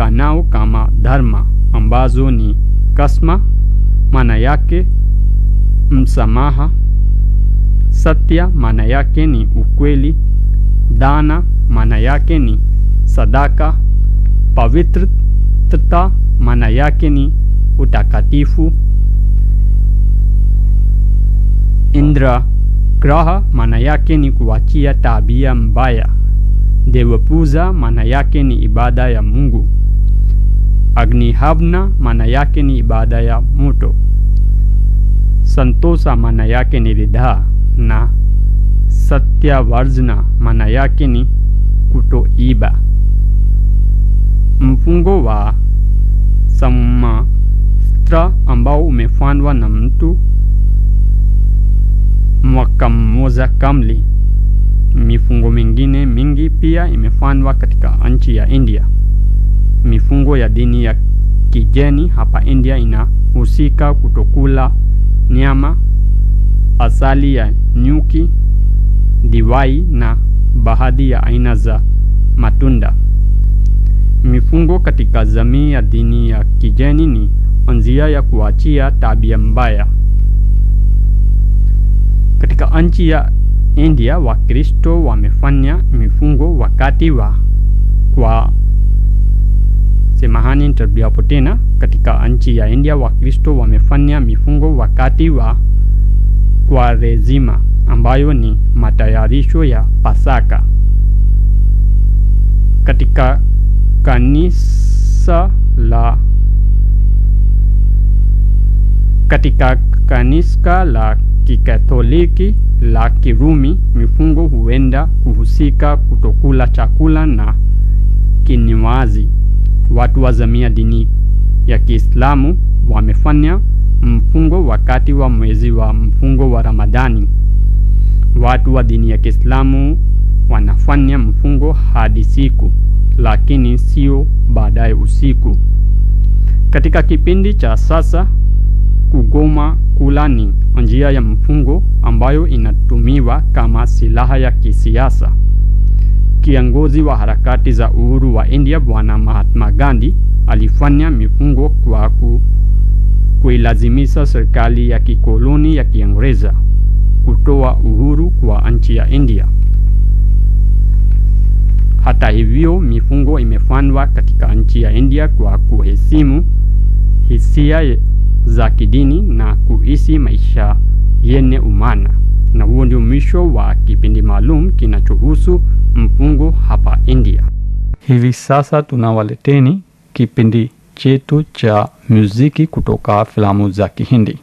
zijulikanao kama dharma ambazo ni kasma maana yake msamaha satya maana yake ni ukweli dana maana yake ni sadaka pavitrita maana yake ni utakatifu indra graha maana yake ni kuachia tabia mbaya devapuza maana yake ni ibada ya mungu agnihavna maana yake ni ibada ya moto santosa maana yake ni ridhaa na satyavarjna maana yake ni kutoiba mfungo wa sammastra ambao umefanywa na mtu mwaka mmoja kamili mifungo mingine mingi pia imefanywa katika nchi ya india mifungo ya dini ya kijeni hapa india inahusika kutokula nyama asali ya nyuki diwai na baadhi ya aina za matunda mifungo katika jamii ya dini ya kijeni ni njia ya kuachia tabia mbaya katika nchi ya india wakristo wamefanya mifungo wakati wa kwa semahani nitarudiapo tena katika nchi ya india wakristo wamefanya mifungo wakati wa kwarezima ambayo ni matayarisho ya pasaka katika kanisa la katika kanisa la kikatoliki la kirumi mifungo huenda kuhusika kutokula chakula na kinywaji watu wa jamii ya dini ya kiislamu wamefanya mfungo wakati wa mwezi wa mfungo wa ramadhani watu wa dini ya kiislamu wanafanya mfungo hadi siku lakini sio baadaye usiku katika kipindi cha sasa kugoma kula ni njia ya mfungo ambayo inatumiwa kama silaha ya kisiasa kiongozi wa harakati za uhuru wa india bwana mahatma gandhi alifanya mifungo kwa ku, kuilazimisha serikali ya kikoloni ya kiingereza kutoa uhuru kwa nchi ya india hata hivyo mifungo imefanywa katika nchi ya india kwa kuheshimu hisia za kidini na kuishi maisha yenye umana na huo ndio mwisho wa kipindi maalum kinachohusu mfungo hapa india hivi sasa tunawaleteni kipindi chetu cha muziki kutoka filamu za kihindi